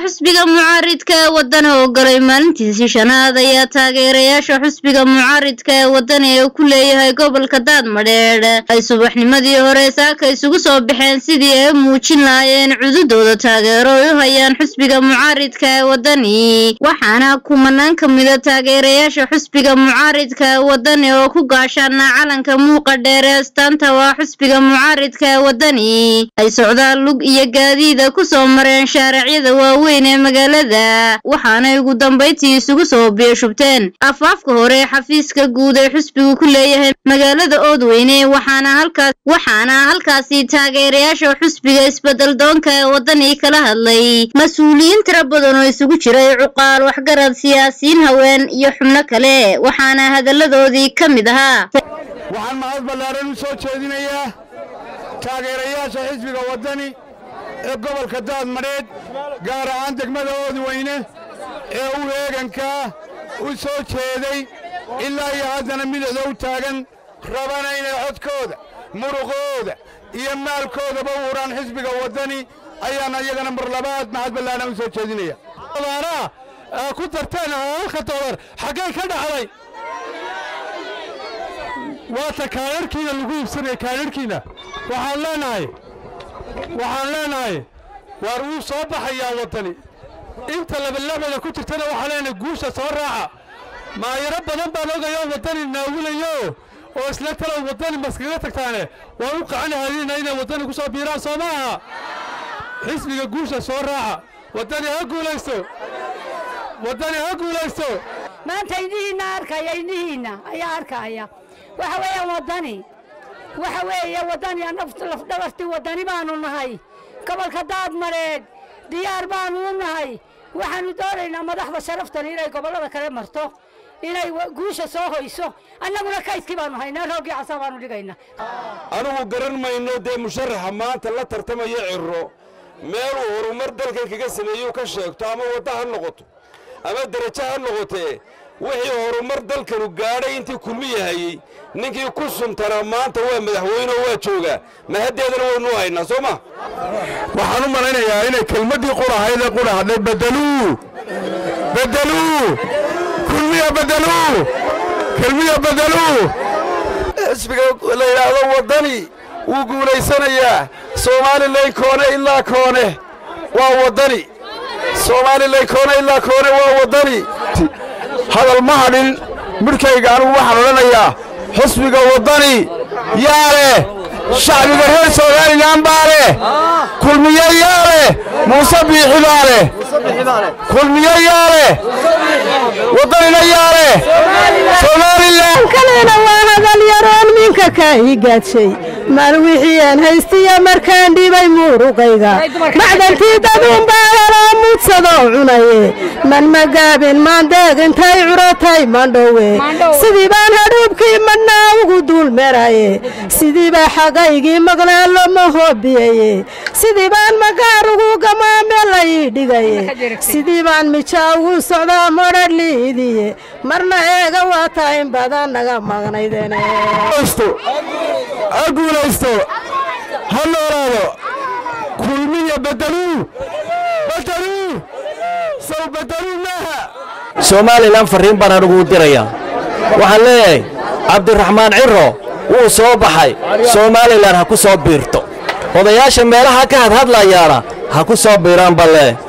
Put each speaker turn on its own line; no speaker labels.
xusbiga mucaaridka ee wadani oo galay maalintiisii shanaad ayaa taageerayaasha xusbiga mucaaridka ee wadani ee ku leeyahay gobolka daadmadheedh ay subaxnimadii hore saaka isugu soo baxeen sidii ay muujin lahaayeen cududooda taageero ay u hayaan xusbiga mucaaridka ee wadani waxaana kumanaan ka mida taageerayaasha xusbiga mucaaridka ee wadani oo ku gaashaana calanka muuqa dheer ee astaanta waa xusbiga mucaaridka ee wadani ay socdaan lug iyo gaadiida kusoo mareen shaaracyada waaweyn ee magaalada waxaanay ugu dambayntii isugu soo biyashubteen afaafka hore ee xafiiska guud ee xusbigu ku leeyahay magaalada oodweyne waxaana halkaas waxaana halkaasi taageerayaasha xusbiga isbedel doonka ee wadani kala hadlay mas-uuliyiin tiro badan oo isugu jiray cuqaal waxgarad siyaasiyiin haween iyo xubno kale waxaana hadalladoodii ka mid ahaa
waxaan mahad ballaaran u soo jeedinayaa taageerayaasha xisbiga waddani ee gobolka daadmadheedh gaar ahaan degmada oodweyne ee u eegankaa u soo jeeday ilaa iyo haddana midixda u taagan rabana inay codkooda muruqooda iyo maalkoodaba u huraan xisbiga waddani ayaan iyagana mar labaad mahad ballaaran u soo jeedinaya
ku darteen halka dolar xaggay ka dhacday waata kaadharhkiina lagu iibsanaya kaadharhkiina waxaan leenahay waxaan leenahay waar wuu soo baxayaa waddani inta labalabada ku jirtana waxaan leenahay guusha soo raaca maayaro badan baan ogayoo waddani naawulayo oo isla talow waddani maskaga tagtaane waan u qacanahadina inay waddani ku soo biiraan soo maaha xisbiga guusha soo raaca waddani ha guulaysto waddani ha guulaysto
maanta indhihiinna arkaya indhihiinna ayaa arkaya waxa weeyaan waddani waxa weeye waddani lafdhabartii waddani baanu nahay gobolka daadmadheedh diyaar baanu u nahay waxaannu doonaynaa madaxda sharaftani inay gobollada kale marto inay guusha soo hoyso annaguna kaydkii baanu haynaa rooggii casaa baanu dhigaynaa
anugu garan mayno dee musharaxa maanta la tartamaya cirro meeluu horumar dalkan kaga sameeyuu ka sheegto ama wadda ha noqoto ama derajo ha noqotee wixii horumar dalkanu gaadhay intii kulmiya hayey ninkii ku suntanaa maanta waa madaxweyneo waa joogaa mahaddeedana waynu haynaa soo ma
waxaan u malaynayaa inay kelmaddii qurahaydee qura hadlay bedeluu bedeluu kulmiya bedeluu kelmiya bedeluu
xisbiga la yidhaahdo waddani wuu guulaysanayaa soomalilan koone ilaa koone waa waddani soomalilan koone ilaa koone waa waddani hadal ma hadhin midhkayga anugu waxaan odhanayaa xusbiga waddani yaa leh shacbiga reer somalilan baa leh kulmiye yaa leh muuse biixi baa leh kulmiye yaa leh waddanina yaa leh somalilan
kalena waa hadal yaroon minka kaa ii gaadshay mal wixii aan haystiya markaan dhibay muuruqayga macdantii daduunbaa helaa mudsadoo cunaye man magaabin maandeeg intay curatay mandhowe sidii baan hadhuubkii madhnaa ugu duulmeraye sidii baa xagaygii maqleen loma hoobiyeye sidii baan magaar ugu gamaame la ii dhigaye sidii baan mijaa ugu socdaa modhadhliidiye marna eega waataa in badan naga maqnaydene
ha guulaysto ha noolaado kulmiya bedeluu bedeluu sow bedeluu maaha
somalilan farriin baan anugu u dirayaa waxaan leeyahay cabdiraxmaan ciro wuu soo baxay somalilan ha ku soo biirto odayaasha meelaha ka hadhadlayaana ha ku soo biiraan balle